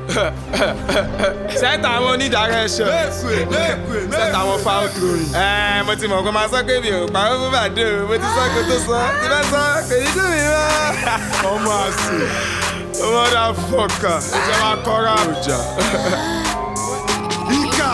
sẹ́tà àwọn onídàárẹ́sọ̀ sẹ́tà àwọn foul throwing. ẹ mo ti mọ̀ kó máa sọ pé mi ò parọ́ fún bàdé o mo ti sọ kó tó sọ tí bá sọ kò ní dùn mí mọ́. ọmọ àṣẹ ọmọ dà fọkà ìjọba kọ́ra àwùjọ. Ika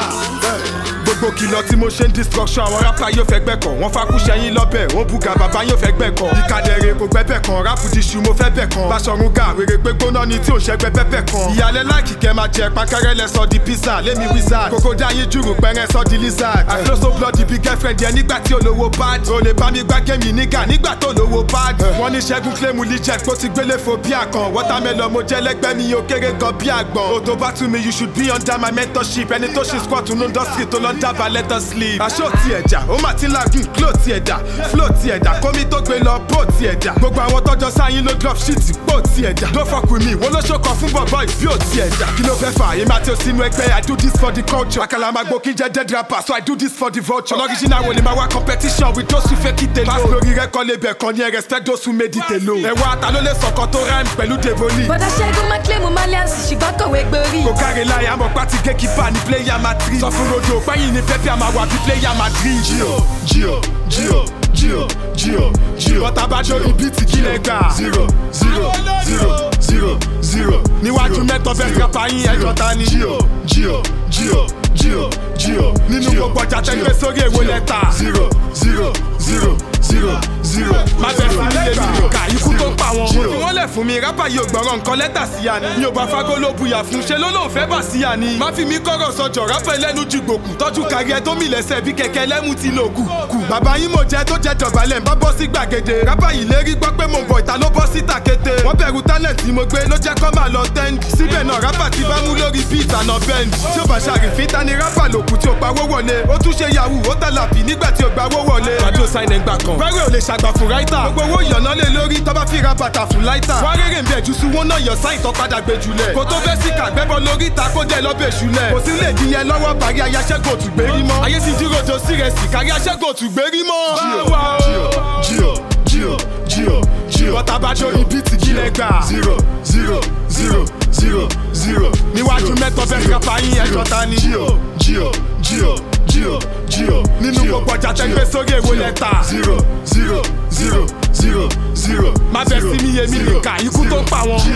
gbogbo kìlọ̀ tí mo ṣe ń destruction àwọn rapper yóò fẹ́ gbẹ̀kọ̀ wọ́n fakú sẹ́yìn lọ́bẹ̀ wọ́n buga bàbá yóò fẹ́ gbẹ̀kọ̀ ìkàdẹ̀rẹ̀ kò gbẹ́bẹ̀ kan rápù di ṣu mo fẹ́ bẹ̀ kan Baṣọ̀run ga wèrè pé gbóná ni tí ò ṣẹ́gbẹ́ bẹ́bẹ̀ kan ìyàlẹ́ láìkì kẹ́ máa jẹ pankẹ́rẹ́ lẹ sọ di pizza lémi wizard kókó dá yín jùrù pẹ́rẹ́ sọ di lizard I flow so bloody bí girlfriend yẹn nígbà tí olówó bad o lè bá mi gbá gémi nígà nígbà tó lówó bad wọ́n ní ṣẹ́gun claim legit kó ti gbélé fo bí àkàn watermelon mo jẹ́ lẹ́gbẹ́ mi ò kéré gan bí àgbọ̀n o tó bá tún mi you should be under my mentorship ẹni tó ṣe squat nínú industry tó lọ ń dábàá let us sleep. aṣọ ti ẹ̀dá ó mà ti lagun klo ti ẹ̀dá flow ti ẹ̀dá kómi tó gbé lọ bó ti ẹ̀dá gbogbo àwọn tọjọ sáyìn ló drop shit pò ti ẹ̀dá ló fọkùn mi wọ́n ló ṣokọ̀ fún bọ̀bọ̀ ìbí ò ti ẹ̀dá kí ló fẹ́ fà èmi àti òsínú ẹgbẹ́ i do this for the culture àkàlà máa gbó kí n jẹ́ dead rapper so i do this for the vulture original wo ni máa wá competition with those who fake it alone pass lórí rẹ́kọ̀ lébẹ̀ kan ní ẹ respect those who made it alone ẹ̀wọ̀n ata ló lè sọ̀kan tó rhyme pẹ̀lú devoni bọ́dá ṣẹ́gun máa kílẹ̀mù malians ṣùgbọ́n kọ̀wé gborí. kò káre láyé àmọ́ pátí gẹ́kípà ní pléyà madrid sọ fún rodo pẹ́yìn ní pẹ́pẹ́ àmà wà bí pléyà madrid. jíò jíò jíò jíò jíò jíò bọ́tà bá dórí bíìtì kílẹ̀ gbà. zero zero zero zero zero. níwájú mẹ́tọ́ bẹ́ẹ̀ kápá yín ẹjọ́ ta ni. jíò jíò jíò jíò jíò nínú gbogbo ọjà tẹ́gbẹ́ sórí èwo lẹ́tà. zero zero zero zero zero. má bẹ̀ fún mi lèmi nìka ikú tó pa wọn. mo fi wọ́n lẹ̀ fún mi rábà yóò gbọ́rọ̀ nǹkan lẹ́tà sí ya ni. mi ò bá fagbó ló buyà fún ṣe ló lóun fẹ́ bà sí ya ni. má fi mi kọ́rọ̀ sọjọ́ rábà ẹlẹ́nu ju gbòkù. tọ́jú kárí ẹ tó mi lẹ́sẹ̀ bí kẹ̀kẹ́ lẹ́mú ti lò kù. kù bàbá yín mo jẹ́ tó jẹ́ dọ̀bálẹ̀ ń bá bọ́ sí gbàgede. rábà yìí lérí gbọ́ pé mo bọ̀ ìta ló bọ́ sí tàkété. wọ́n bẹ̀rù talent tí mo gbé ló jẹ́ kọ́ máa lọ tẹ́ǹd. síbẹ̀ náà rábà ti bá mú lórí beat àná bend. tí ó bá ṣàrìfín ta ni rábà lòkù tí ó pawó wọlé. ó tún ṣe yahoo ó tàlàpì nígbà tí ó gbawó wọlé. radio sign ẹ̀ ń gbà kan. Fẹ́rẹ̀ ò lè ṣàgbà fún ráítà. Gbogbo owó ìyànná lé lórí tọ́ bá fi ra bàtà fún láítà. Wá rèrè ń bẹ̀ jù sí wọn náà yọ sáì tó padà gbé jùlẹ̀. Kò tó fẹ́ síkà gbẹ́bọ lórí ta kó jẹ́ lọ́bẹ̀ ṣúlẹ̀. Kò sí lè di yẹn lọ́wọ́ parí ayáṣẹ́gun òtún gbérí mọ́. Ayé ti dúró do sí rẹ̀ sì kárí aṣẹ́gun òtún gbérí mọ́. Báwa o. Jíò jíò jíò jíò. Bọ́tà bá dórí bíìtì kílẹ̀ gbà. Zero zero zero zero zero. Níwájú mẹ́tọ́ bẹ́ẹ̀ kápá yín ẹjọ́ ta ni. Jíò jíò jíò jíò jíò. Nínú gbogbo ọjà tẹ́gbẹ́ sórí èwo lẹ́tà. Zero zero zero zero zero. Má bẹ sí mi yé mi nìka ikú tó ń pa wọn.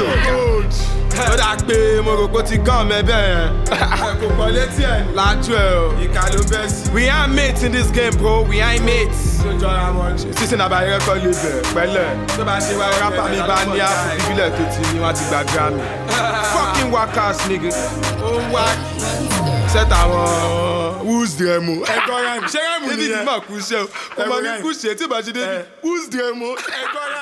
ó dà pé mo rò pé ó ti gán mẹ́ bẹ́ẹ̀. kò pọ̀ létí ẹ̀. lájú ẹ̀ o. ìka ló bẹ́ sí. we ain't mates in this game bro we ain't mates. tó jọra wọn ṣe. sísè náà bá yẹ kọ́ lè bẹ̀ pẹ́lẹ̀. tó bá ṣe wá rápá mi bá ní àpò ìbílẹ̀ tó ti ní wọ́n ti gba grammy. fucking workers nigga. ó wá sẹ́tà àwọn who's the mo. ẹ̀kọ́ rẹ̀ ṣé rẹ̀ mú nìyẹn. david mọ̀ kú ṣe o. kò mọ̀ ní kú ṣe tí ò bá ṣe david who's the mo. ẹ̀kọ́ rẹ̀.